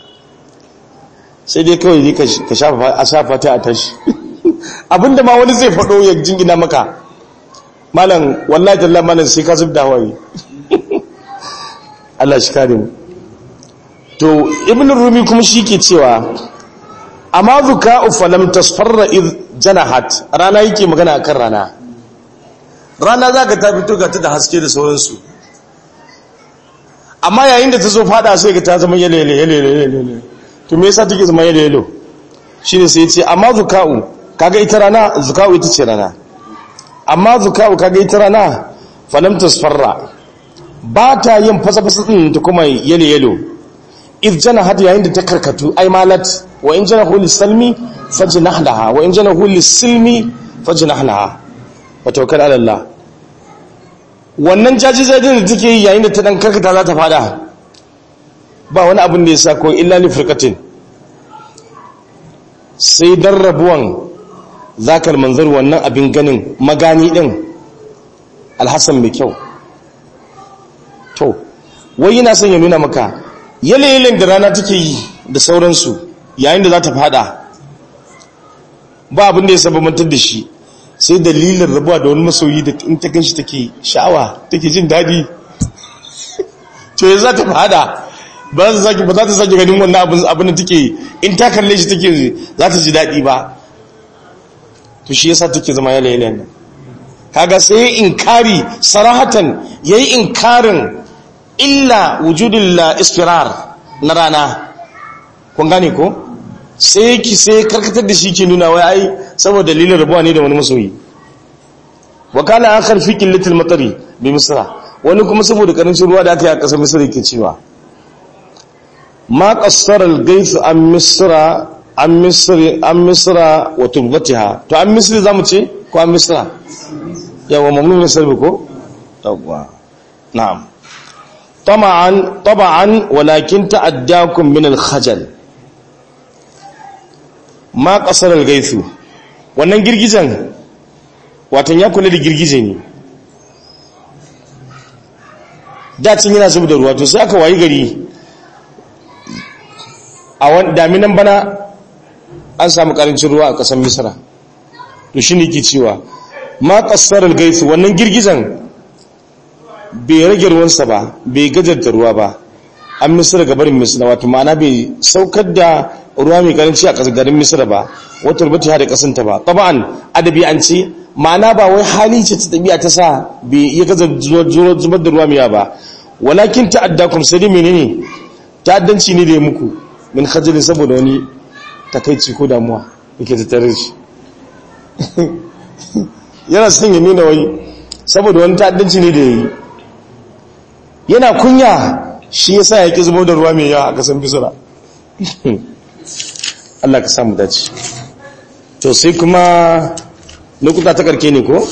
sai dai kawai ka shafa ta a tashi abinda ma wani zai faɗo ya jingina maka malam wallahi tallah malam sai ka zub da hawaye Allah shi kare mu to ibn rumi kuma shi ke cewa amma zuka'u falam tasfarra id janahat rana yake magana akan rana rana zaka ta fito ga ta da haske da sauransu amma yayin da ta zo fada sai ga ta zama yele yele yele yele to me yasa take zama yelo yelo shine sai yace amma zuka'u kaga ita rana zuka'u ita ce rana amma zuka'u kaga ita rana falam tasfarra ba ta yin fasa-fasa din ta kuma yelo yelo if jana had yayin da ta karkatu ai malat wa in jana huli salmi fajnah laha wa in jana huli silmi fajnah laha wa tawakkal ala Allah wannan jajijajin da take yi yayin da ta dan karkata za ta fada ba wani abin da ya sa ko illa li firqatin sai dan rabuwan zakal manzar wannan abin ganin magani din alhassan mai kyau to wai yana son ya nuna maka yalayin da rana take yi da sauransu yayin da za ta fada ba abin da ya sababantar da shi sai dalilin rabuwa da wani masoyi da in ta ganshi take sha'awa take jin daɗi to ya za ta fada ba za ta sake ganin wannan abin da take in ta kalle shi take za ta ji daɗi ba to shi yasa take zama yalayen nan kaga sai inkari sarahatan yayi inkarin illa wujudul istirar na rana kun gane ko sai ki sai karkatar da shi ke nuna wai ai saboda dalilin rabuwa ne da wani masoyi wa kana akhar fi qillatil matari bi misra wani kuma saboda karancin ruwa da aka yi a kasar misra yake cewa ma qassara al-gayth an misra an misri an misra wa turbatiha to an misri zamu ce ko an misra yawa mamnun misr ko yawa na'am طبعا طبعا ولكن تعداكم من الخجل ما قصر الغيث wannan girgizan watan ya kula da girgije ne dacin yana zuba da ruwa to sai aka wayi gari a wani daminan bana an samu karancin ruwa a ƙasar misra to shi ne ke cewa ma ƙasarar gaisu wannan girgizan bai rage ruwansa ba bai gajarta ruwa ba an misira gabarin misira wato ma'ana bai saukar da ruwa mai karanci a ƙasar garin misira ba wata rubuta da ƙasanta ba taba'an adabi an ce ma'ana ba wai hali ce ta tabi'a ta sa bai iya gaza zubar da ruwa mai ba walakin ta'adda kuma sai dai menene ta'addanci ne da ya muku min khajali saboda wani takaici ko damuwa yake tattare shi yana son ya nuna wai saboda wani ta'addanci ne da ya yi yana kunya shi ya sa ya ƙi zubo da ruwa mai yawa a ƙasan bisira Allah ka samu dace to sai kuma lokuta ta karke ne ko?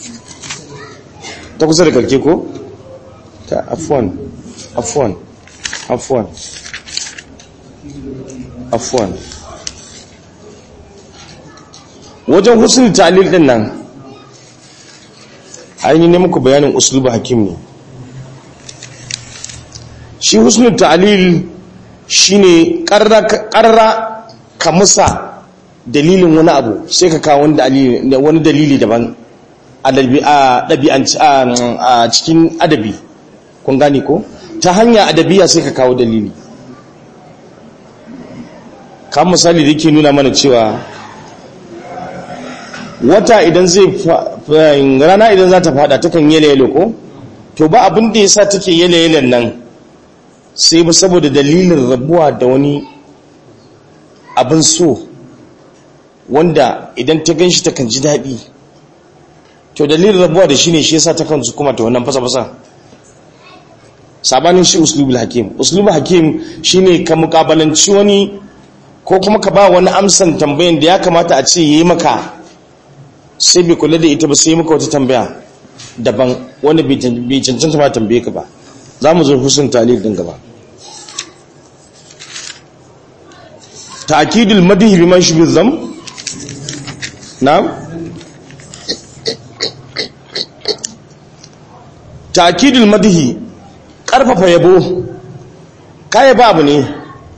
ta kusa da karke ko? ta afuwan afuwan afuwan afuwan wajen husnul ta'lil din nan ainihin ne muku bayanin uslubu hakim ne shi husnul ta'lil shine karra ka musa dalilin wani abu sai ka kawo wani dalili daban a cikin adabi kun gani ko ta hanya adabiya sai ka kawo dalili kan misali da ke nuna mana cewa wata idan zai rana idan za ta fada takan yele yele ko to ba abin da ya sa take yele yelen nan sai ba saboda dalilin rabuwa da wani abin so wanda idan ta gan shi takan ji daɗi to dalilin rabuwa da shi ne shi yasa takan su kuma ta wannan fasa-fasa sabanin shi uslubul hakim uslubul hakim shine ka mukabalanci wani ko kuma ka ba wani amsan tambayan da ya kamata a ce yi maka sai bai kula da ita ba sai maka wata tambaya daban wanda bai cancanta ma tambaye ka ba za mu zo husun talib din gaba ta'kidul madhi biman shi bizam na'am ta'kidul madhi karfafa yabo kai ba abu ne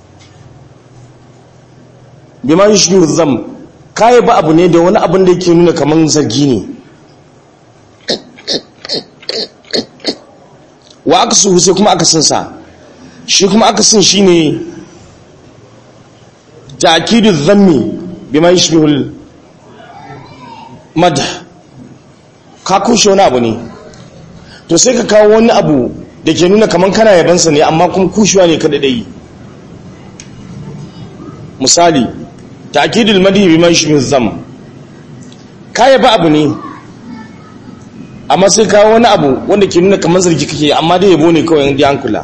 biman shi bizam kai ba abu ne da wani abin da yake nuna kaman zargi ne wa aka su sai kuma aka sinsa shi kuma aka sin shi ne ta'kidu dhammi bima yashbihul madh ka kushe wani abu ne to sai ka kawo wani abu da ke nuna kaman kana yabansa ne amma kuma kushewa ne kada dai misali ta'kidul madhi bima yashbihul dhamm ka yaba abu ne amma sai kawo wani abu wanda ke nuna kamar zargi kake amma dai yabo ne kawai inda an kula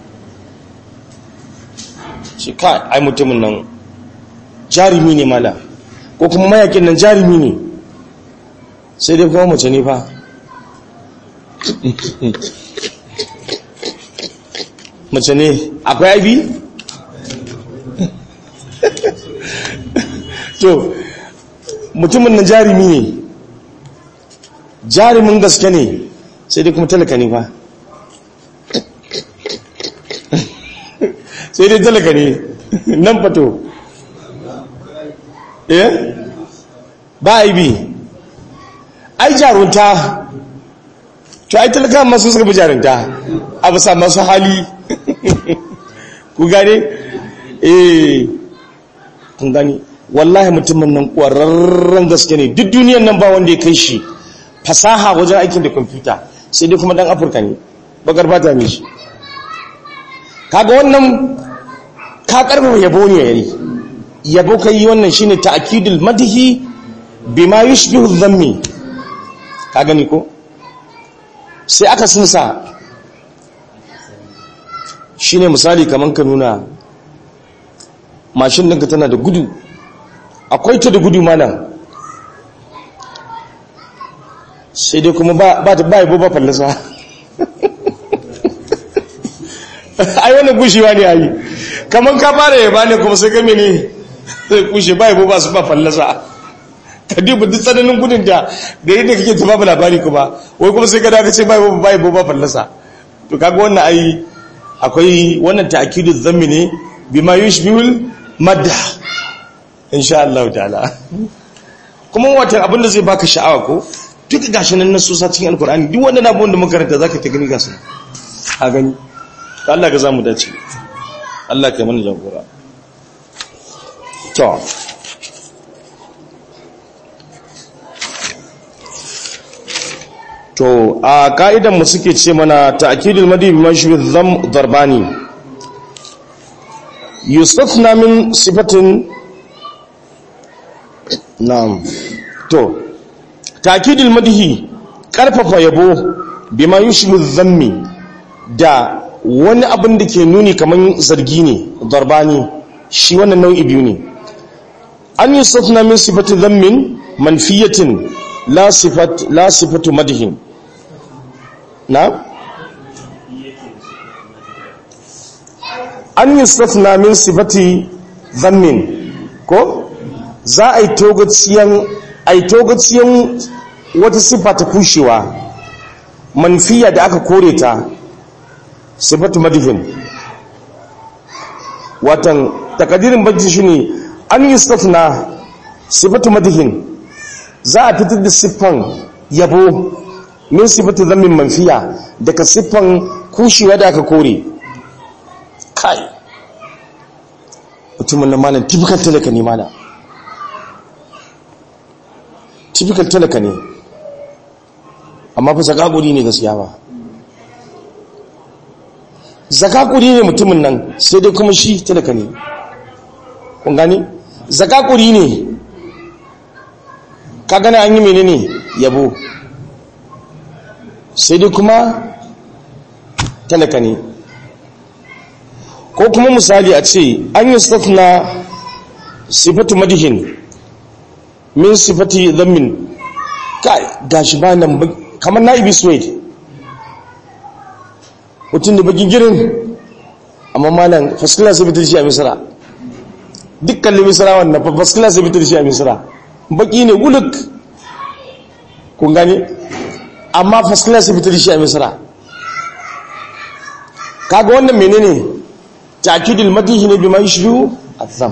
shi ka ai mutumin nan jarumi ne mala ko kuma mayakin nan jarumi ne sai dai kuma mace ne fa mace ne akwai aibi to mutumin nan jarumi ne jarumin gaske ne sai dai kuma talaka ne fa sai dai talaka ne nan fato eh ba aibi ai jarunta to ai talaka masu suka fi jarunta a bisa masu hali ku gane eh kun gani wallahi mutumin nan ƙwararren gaske ne duk duniyan nan ba wanda ya kai shi fasaha wajen aikin da kwamfuta sai dai kuma dan afirka ne bakar fata ne shi kaga wannan ka karfafa yabo ne yayi yabo kai wannan shine ta'kidul madhi bima yushbihu dhammi ka gani ko sai aka sinsa shine misali kaman ka nuna mashin ɗinka tana da gudu akwai ta da gudu malam sai dai kuma ba ta ba yabo ba fallasa ai wani gushewa ne ayi kamar ka fara yaba ne kuma sai game ne zai kushe ba yabo ba su ba fallasa ka duba duk tsananin gudun da da yadda kake ta babu labari kuma wai kuma sai ka daga ce ba yabo ba yabo ba fallasa to kaga wannan ai akwai wannan ta'kidu dhammi ne bima yushbihul madh insha Allah ta'ala kuma watan abin da zai baka sha'awa ko duk gashi nan nasu sa cikin alkur'ani duk wannan abun da muka karanta zaka ta gani gasu a gani Allah ka zamu dace Allah ka mana jagora to to a ka'idan mu suke ce mana ta'kidul madi bi mashbih dham darbani yustafna min sifatin na'am to ta'kidul madhi karfafa yabo bima yushbih dhammi da wani abin da ke nuni kaman zargi ne darbani shi wannan nau'i biyu ne an yustafna min sifati dhammin manfiyatin la sifat la sifatu madhin na an yustafna min sifati dhammin ko za a yi togaciyan wata siffa ta kushewa manfiya da aka kore ta sifatu madhin watan takadirin bajji shi ne an yustafna sifatu madhin za a fitar da siffan yabo min sifatu zammin manfiya daga siffan kushewa da aka kore kai mutumin na malam typical talaka ne malam typical talaka ne amma fa zakakuri ne gaskiya ba zakakuri ne mutumin nan sai dai kuma shi talaka ne kun gani zakakuri ne ka gani an yi menene yabo sai dai kuma talaka ne ko kuma misali a ce an yi stafna sifatu madihin min sifati zammin kai gashi ba nan kamar na ibi suwaid mutum da bakin girin amma malam faskila sai fitar shi a misira dukkan misira wannan faskila sai fitar shi a misira baki ne guluk kun gani amma faskila sai fitar shi a misira kaga wannan menene ta'kidul madihi ne bima yashru azam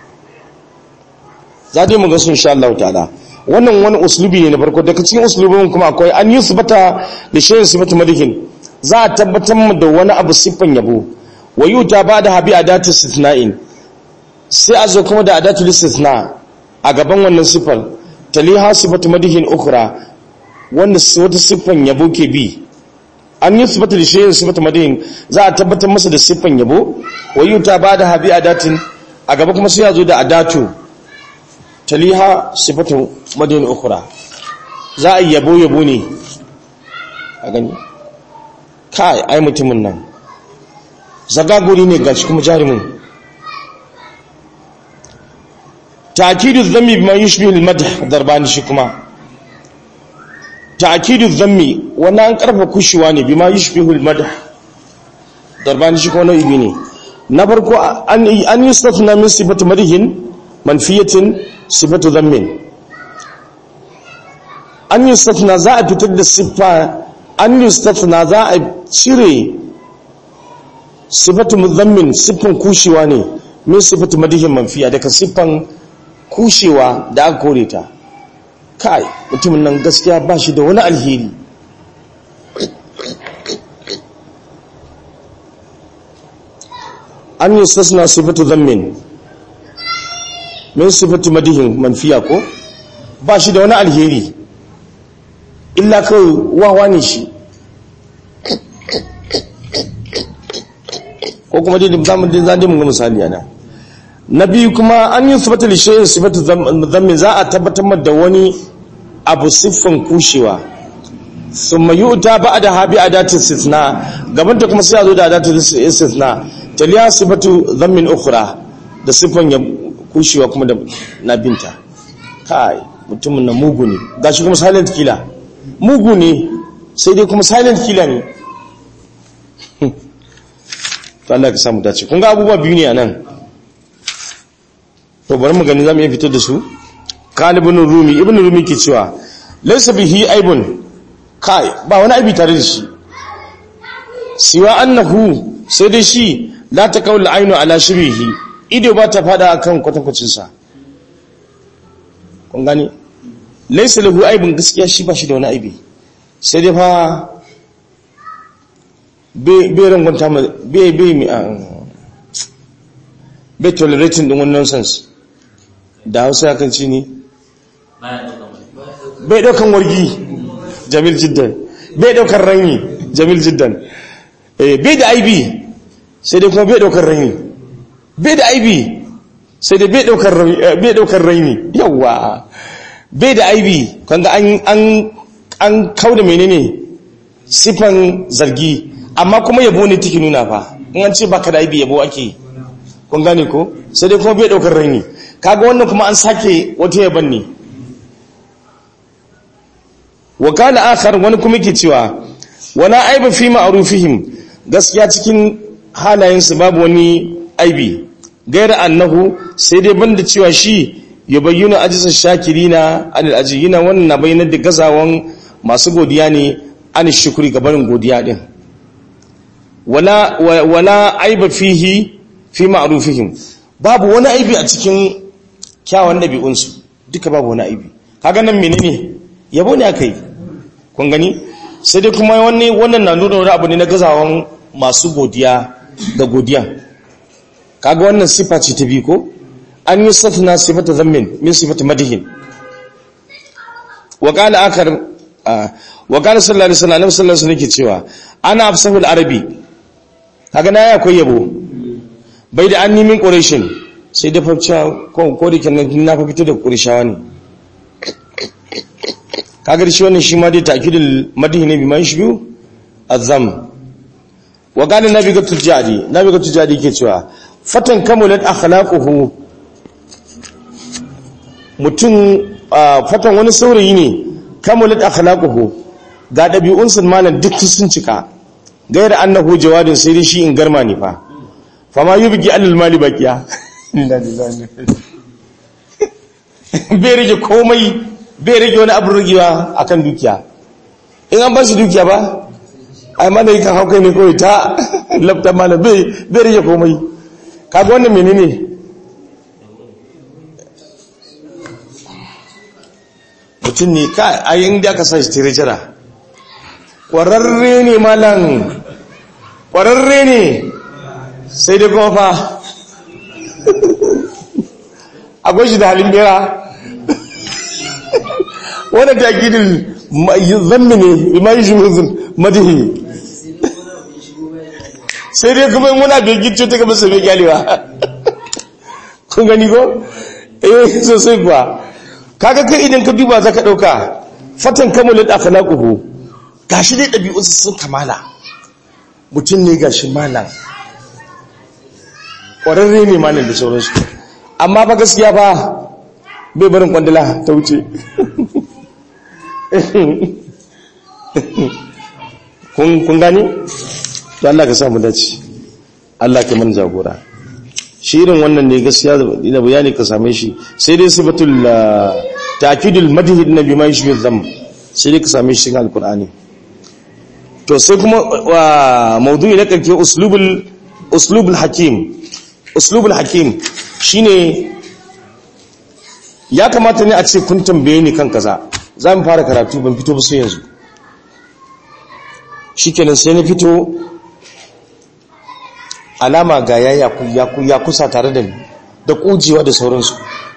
za dai mu ga sun insha Allah ta'ala wannan wani uslubi ne na farko daga cikin uslubin kuma akwai an yi sifata da shayin sifatu madihin za a tabbatar mu da wani abu siffan yabo wa yuta ba da habi adatu istithna'in sai a zo kuma da adatu istithna a gaban wannan siffar taliha sifatu madihin ukhra wanda wata siffan yabo ke bi an yi sifatu da shayin sifatu madihin za a tabbatar masa da siffan yabo wa yuta ba da habi adatin a gaba kuma sai a zo da adatu taliha sifatu madihin ukhra za a yabo yabo ne a gani kai ai mutumin nan zagaguri ne gashi kuma jarumin ta'kidu dhammi bima yushbihu al-madh darbani shi kuma ta'kidu dhammi wannan an karfa kushewa ne bima yushbihu al-madh darbani shi kuma nau'i ne na farko an an yustafna min sifati madhin manfiyatin sifatu dhammin an yustafna za a fitar da siffa an yustafna za a cire sifatu muzammin siffan kushewa ne min sifatu madihin manfiya daga siffan kushewa da aka kore ta kai mutumin nan gaskiya ba shi da wani alheri an yustasna sifatu zammin min sifatu madihin manfiya ko ba shi da wani alheri illa kawai wawa ne shi ko kuma dai zamu dai zan mun ga misali ana na biyu kuma an yi sifatu li shay'in sifatu dhammi za a tabbatar da wani abu siffan kushewa thumma yu'ta ba'da habi adatin istithna gaban ta kuma sai a zo da adatin istithna taliya sifatu dhammin ukhra da siffan ya kushewa kuma da na binta kai mutumin na mugu ne gashi kuma silent killer mugu ne sai dai kuma silent killer ne to Allah ka samu dace kun ga abubuwa biyu ne a nan to bari mu gani zamu iya fitar da su kan ibn rumi ibn rumi ke cewa laysa bihi aibun kai ba wani aibi tare da shi siwa annahu sai dai shi la ta kaula ainu ala shirihi ido ba ta fada akan kwatankwacin sa kun gani laysa lahu aibun gaskiya shi ba shi da wani aibi sai dai fa bai bai rangonta ma bai bai mi bai tolerating din wannan nonsense da Hausa kan ci ne bai daukan wargi jamil jiddan bai daukan ranyi jamil jiddan bai da aibi sai dai kuma bai daukar raini bai da aibi sai dai bai daukar raini yawa bai da aibi kanga an an an kauda menene sifan zargi amma kuma yabo ne tiki nuna fa in an ce baka da aibi yabo ake kun gane ko sai dai kuma bai daukar raini kaga wannan kuma an sake wata yaban ne wa kana akhar wani kuma yake cewa wala aiba fi ma'rufihim gaskiya cikin halayensu babu wani aibi gaira annahu sai dai banda cewa shi ya bayyana ajisar shakirina anil ajiyina wannan na bayyanar da gazawan masu godiya ne an shukuri gabanin godiya din wala wala aiba fihi fi ma'rufihim babu wani aibi a cikin kyawun dabi'unsu duka babu wani aibi kaga nan menene yabo ne akai kun gani sai dai kuma wani wannan na nuna wani abu ne na gazawan masu godiya da godiya kaga wannan sifa ce ta bi ko an yi safna sifata zammin min sifata madihin wa qala akar wa qala sallallahu alaihi wasallam sallallahu alaihi wasallam cewa ana afsahul arabi kaga na akwai yabo bai da anni min quraishin sai da fafca ko ko da kenan na fa fito da qurayshawa ne kaga shi wannan shi ma dai ta'kidul madihin ne bi man shi biyu azam wa qala nabi ga tujadi nabi ga tujadi ke cewa fatan kamulat akhlaquhu mutum fatan wani saurayi ne kamulat akhlaquhu ga dabi'un sun malan duk sun cika gaira annahu jawadin sai dai shi in garma ne fa fama yubgi alal mali baqiya bai rage komai bai rage wani abu rigewa akan dukiya in an ba shi dukiya ba ai mana yi kan haukai ne kawai ta lafta mana bai rage komai kaga wannan menene mutum ne ka ayin da aka sa shi tirejira ƙwararre ne malam ƙwararre ne sai dai kuma fa akwai shi da halin bera wadda ta gidin zammi ne ma yi shi madihi sai dai kuma muna bai gicce ta gaba su bai gyalewa kun gani ko? eh sosai kuwa kaga kai idan ka duba za ka ɗauka fatan kamulat akhlaquhu gashi dai ɗabi'unsa sun kamala mutum ne gashi malam ƙwararre ne malam da sauransu amma ba gaskiya ba bai barin kwandala ta wuce kun gani? to Allah ka samu dace Allah ka man jagora shi irin wannan ne gaskiya da bayani ka same shi sai dai sifatul ta'kidul madhi nabi ma yashbi dham sai dai ka same shi cikin alqur'ani to sai kuma maudu'i na karke uslubul uslubul hakim uslubul hakim shine ya kamata ne a ce kun tambaye ni kan kaza za mu fara karatu ban fito ba sai yanzu shikenan sai na fito alama ga ya ya kusa tare da ni da kujewa da sauransu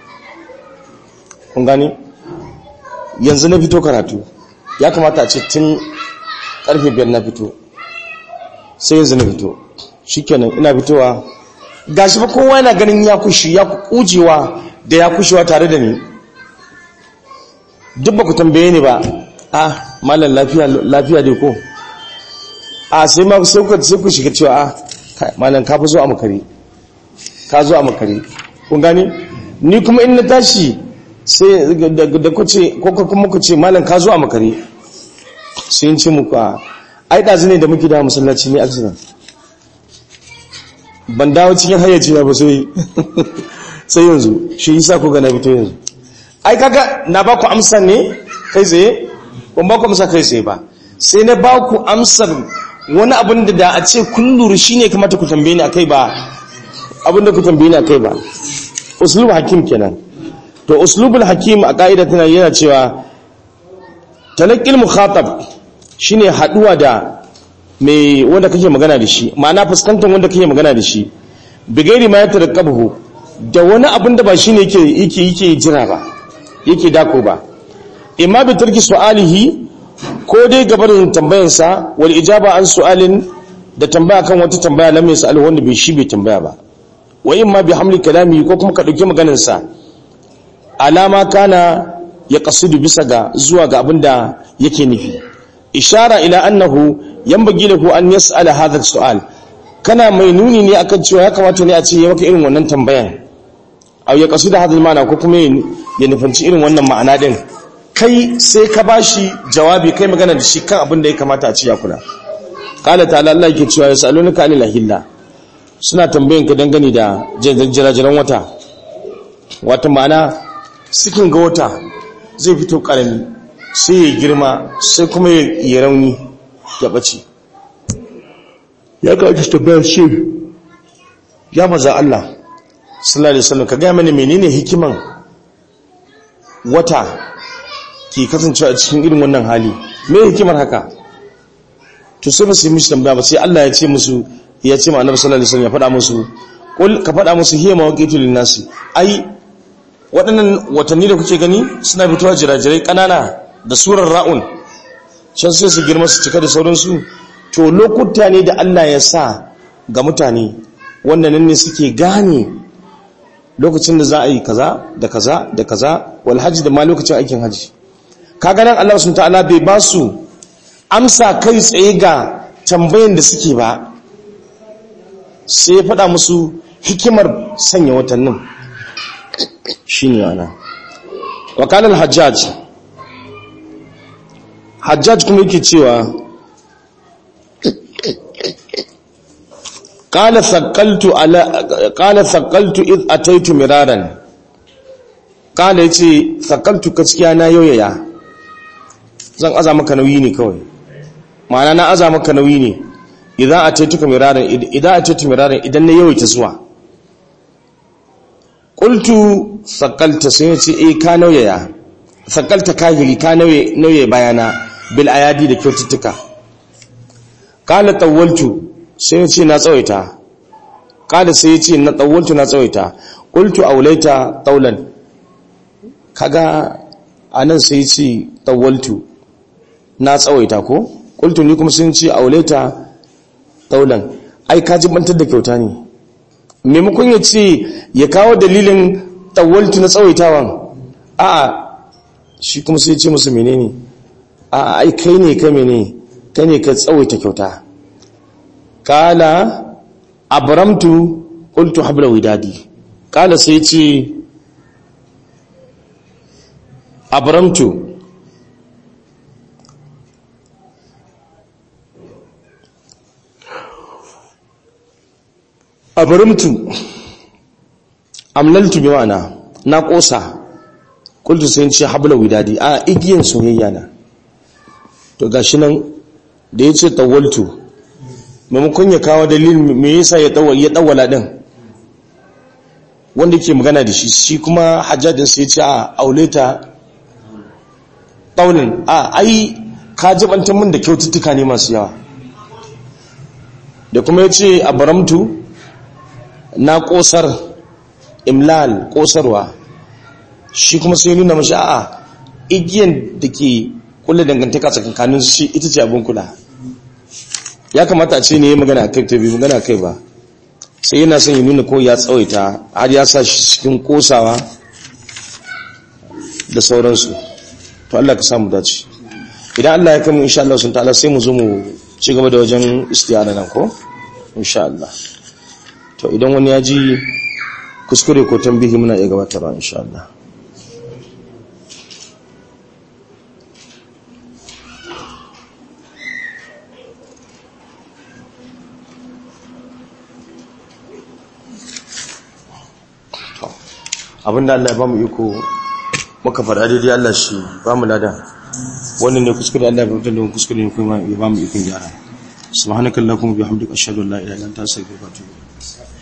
kun gani yanzu na fito karatu ya kamata a ce tun karfe biyar na fito sai yanzu na fito shikenan ina fitowa gashi ba kowa yana ganin ya kushi ya kujewa da ya kushewa tare da ni duk ba ku tambaye ni ba ah malam lafiya lafiya dai ko a sai ma sai ku sai ku shiga cewa ah malam ka fi zo a makare ka zo a makare kun gani ni kuma in na tashi sai da ku ce ko kuma ku ce malam ka zo a makare sai in ce muku a ai dazu ne da muke da masallaci ne accident ban dawo cikin hayyaci ba sai sai yanzu shi yasa ku ga na fito yanzu ai kaga na ba ku amsar ne kai tsaye ban ba ku amsa kai tsaye ba sai na ba ku amsar wani abin da da a ce kun lura shine kamata ku tambaye ni akai ba abin da ku tambaye ni akai ba uslub hakim kenan to uslubul hakim a ka'ida tana yana cewa talaqqil mukhatab shine haduwa da mai wanda kake magana da shi ma'ana fuskantar wanda kake magana da shi bigairi ma ya tarakkabu da wani abin da ba shine yake yake yake jira ba yake dako ba imma bi tarki su'alihi ko dai gabarin tambayarsa wal ijaba an su'alin da tambaya kan wata tambaya lam yas'al wanda bai shi bai tambaya ba wa imma bi hamli kalami ko kuma ka dauki maganar sa alama kana ya qasidu bisa ga zuwa ga abin da yake nufi ishara ila annahu yanbaghi lahu an yas'ala hadha su'al kana mai nuni ne akan cewa ya kamata ne a ce ya maka irin wannan tambayan aw ya qasidu hadha al-ma'na ko kuma ya nufanci irin wannan ma'ana din kai sai ka bashi jawabi kai magana da shi kan abin da ya kamata a ci ya kula qala ta'ala Allah yake cewa yasalunaka anil ahilla suna tambayan ka dangane da jirajiran wata wata ma'ana sikin ga wata zai fito karami sai ya girma sai kuma ya rauni ya bace ya kawo tambayar shi ya maza Allah sallallahu alaihi wasallam ka ga mani menene hikiman wata ke kasancewa a cikin irin wannan hali me hikimar haka to sai ba su yi mishi tambaya ba sai Allah ya ce musu ya ce ma annabi sallallahu alaihi wasallam ya faɗa musu kul ka faɗa musu hiya mawaqitu lin-nasi ai waɗannan watanni da kuke gani suna fitowa jirajirai ƙanana da surar ra'un can sai su girma su cika da sauransu to lokuta ne da Allah ya sa ga mutane wanda nan ne suke gane lokacin da za a yi kaza da kaza da kaza wal hajji da ma lokacin aikin hajji kaga nan Allah subhanahu ta'ala bai ba su amsa kai tsaye ga tambayan da suke ba sai ya faɗa musu hikimar sanya watannin shine ana wakalar hajjaj hajjaj kuma yake cewa qala thaqaltu ala qala thaqaltu id ataitu miraran qala yace thaqaltu gaskiya na yoyaya zan aza maka nauyi ne kawai ma'ana na aza maka nauyi ne idan ataituka miraran idan ataitu miraran idan na yawaita zuwa qultu thaqalta sai yace eh ka nauyaya thaqalta kahiri ka nauye nauye bayana bil ayadi da kyaututtuka qala tawaltu sai yace na tsawaita qala sai yace na tawaltu na tsawaita qultu aulaita taulan kaga anan sai yace tawaltu na tsawaita ko qultu ni kuma sun ce aulaita taulan ai ka jibantar da kyauta ne maimakon ya ce ya kawo dalilin tawaltu na tsawaitawan a'a shi kuma sai ce musu menene a'a ai kai ne ka mene kai ne ka tsawaita kyauta kala abramtu qultu habla widadi kala sai ce abramtu abramtu amlaltu bi ma'ana na kosa kultu sai ce habla widadi a igiyan soyayya na to gashi nan da yace tawaltu maimakon ya kawo dalilin me yasa ya tawal ya tawala din wanda yake magana da shi shi kuma hajjajin sai ce a auleta taulin a ai ka jibantar min da kyaututtuka ne masu yawa da kuma yace abramtu na kosar imlal kosarwa shi kuma sai nuna mashi a'a igiyan da ke kula dangantaka tsakankanin shi ita ce abin kula ya kamata a ce ne ya magana kai ta biyu magana kai ba sai yana son ya nuna ko ya tsawaita har ya sa shi cikin kosawa da sauransu to Allah ka samu dace idan Allah ya kama insha Allah sun ta'ala sai mu zo mu ci gaba da wajen istiyara nan ko insha Allah to idan wani ya ji kuskure ko tambihi muna iya gabatarwa insha Allah abinda Allah ya ba mu iko muka faɗa daidai Allah shi ba mu lada wannan ne kuskure Allah ya fitar da kuskure ne kuma ya ba mu ikon gyara subhanakallahumma bihamdika ashhadu an la ilaha illa anta astaghfiruka wa atubu ilayk